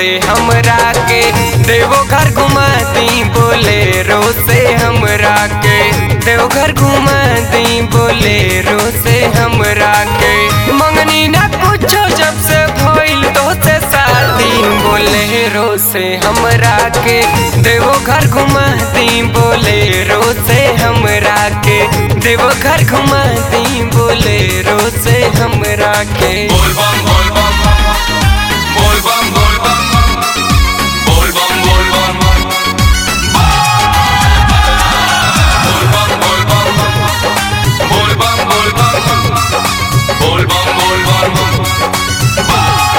हमरा के देवघर घुमाती बोलेरो से हमरा के देवघर घुमाती बोलेरो से हमरा के मंगनी ना कुछो जब से भइल तो से शादी बोलेरो से हमरा के देवघर घुमाती बोलेरो से हमरा के देवघर घुमाती बोलेरो से हमरा के बोल बम बोल बम बोल बम बोल बम बोल बम बोल बम बोल बम बोल बम बोल बम बोल बम बोल बम बोल बम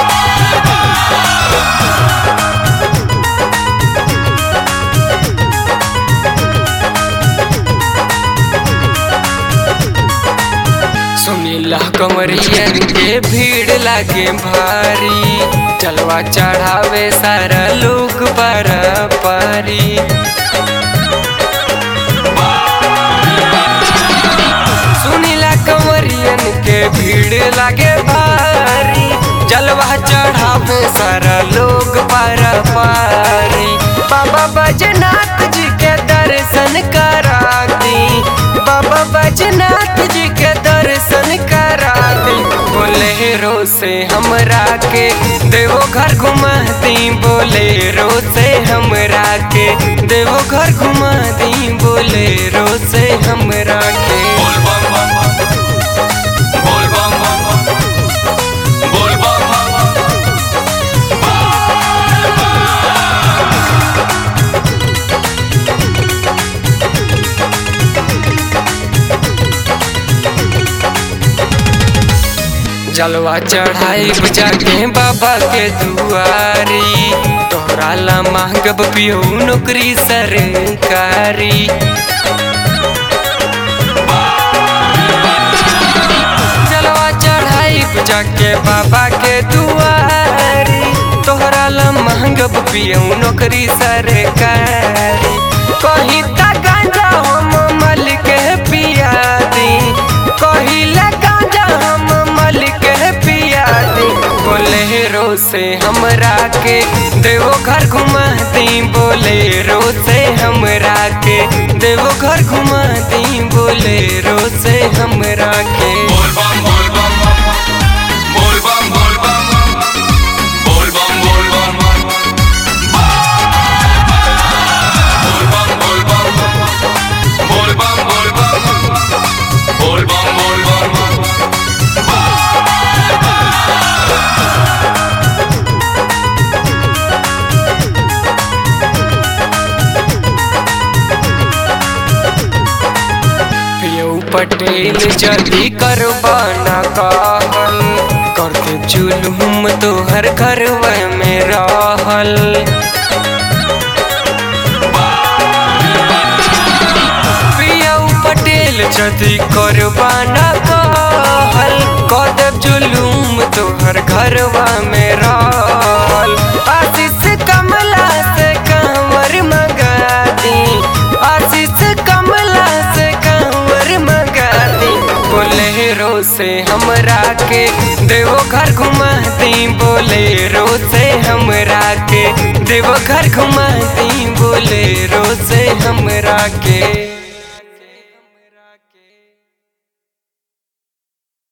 सुनीला कमरियन के भीड़ लागे भारी चलवा चढ़ावे सारा लोग पर पारी सुनीला कमरियन के भीड़ लागे भारी जलवा चढ़ावे सारा लोग पर पारी बाबा बजनाथ जी के दर्शन करा दी बाबा बजनाथ जी के दर्शन करा दी बोलेरो से हमरा के देवो घर घुमाती बोलेरो से हमरा के देवो घर घुमाती बोलेरो से हमरा के बोल बम बोल बम बोल बम जलवा चढ़ाई बुझा के बाबा के दुआरी तोहरा ला मांगब पियो नौकरी सरकारी जलवा चढ़ाई बुझा के बाबा के दुआरी तोहरा ला मांगब पियो नौकरी सरकारी कहीं तक गांजा हम मल के पिया दी कहिला गांजा हम मल के पिया दी बोलेरो से हमरा के देवो घर घुमाती बोलेरो से हमरा के देवो घर घुमाती बोलेरो से हमरा के बोल बम बोल बम बोल बम बोल बम बोल बम बोल बम बोल बम बोल बम बोल बम बोल बम बोल बम बोल बम पियो पटेल जल्दी करवाना कहल करके जुलूम तोहर घरवा में रहल पियो पटेल जल्दी करवाना कहल कदब जुलूम तोहर घरवा में रहल आशीष कमला से कंवर मगा दी आशीष कमला से कंवर मगा दी बोलेरो से हमरा के देवो घर घुमाती बोलेरो से हमरा के देवो घर घुमाती बोलेरो से हमरा के